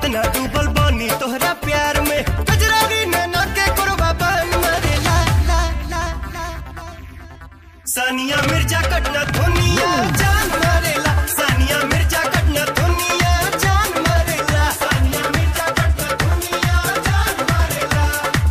कितना डूबल बानी तोहरा प्यार में कजरारी नैना के कोरबा बन मारे ला ला ला ला सानिया मिर्जा कटना धुनिया जान मारेला सानिया मिर्जा कटना धुनिया जान मारेला सानिया मिर्जा कटना धुनिया जान मारेला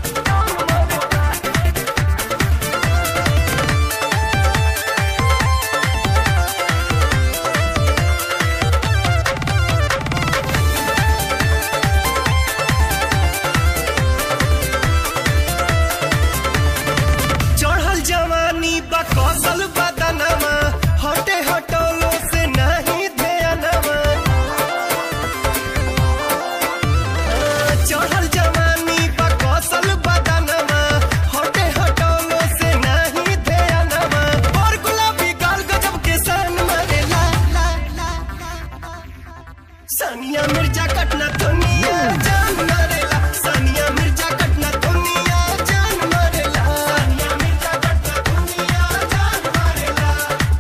चढ़ल जवानी बा कौशल बदनमा हटे हटोलो से नहीं ध्यानमा चढ़ल जवानी बा कौशल बदनमा हटे हटोलो से नहीं ध्यानमा और गुलाबी गाल गजब के सन मारे ला ला ला ला सानिया मिर्जा कटना दुनिया जान मारेला सानिया मिर्जा कटना दुनिया जान मारेला सानिया मिर्जा कटना दुनिया जान मारेला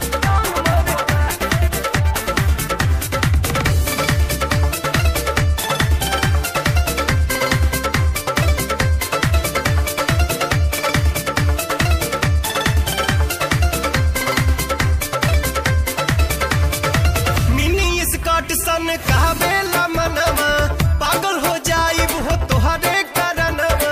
मिनी स्कॉट सन कहबेला मनवा पागल हो जाइब हो तोहरे करनवा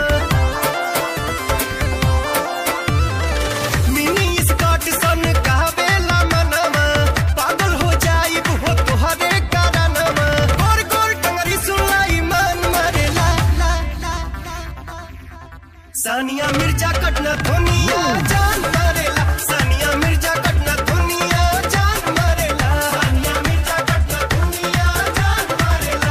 मिनी स्कॉट सन कहबेला मनवा पागल हो जाइब हो तोहरे करनवा गोर गोर टंगरी सुनाई मन मारे ला ला ला ला सानिया मिर्जा कटना धुनिया जान मारेला सानिया मिर्जा कटना धुनिया जान मारेला सानिया मिर्जा कटना धुनिया जान मारेला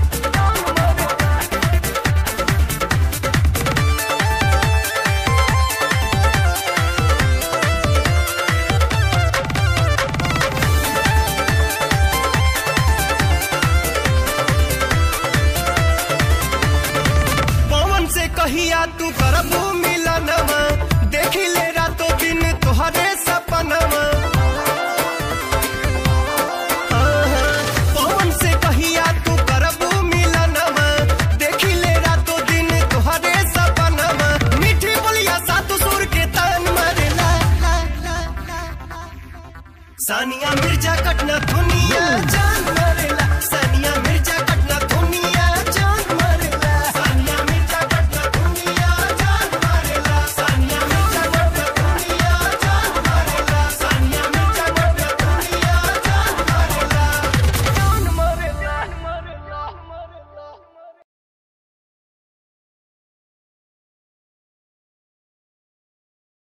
पवन से कहिया तू करबू मिलनवा देखी ले रातों दिन तोहरे सपनवा आहा, पवन से कहिया तू करबू मिलनवा देखी ले रातों दिन तोहरे सपनवा मीठी बोलिया सातु सुर के तान मारे ला ला ला ला ला। सानिया मिर्जा कटना धुन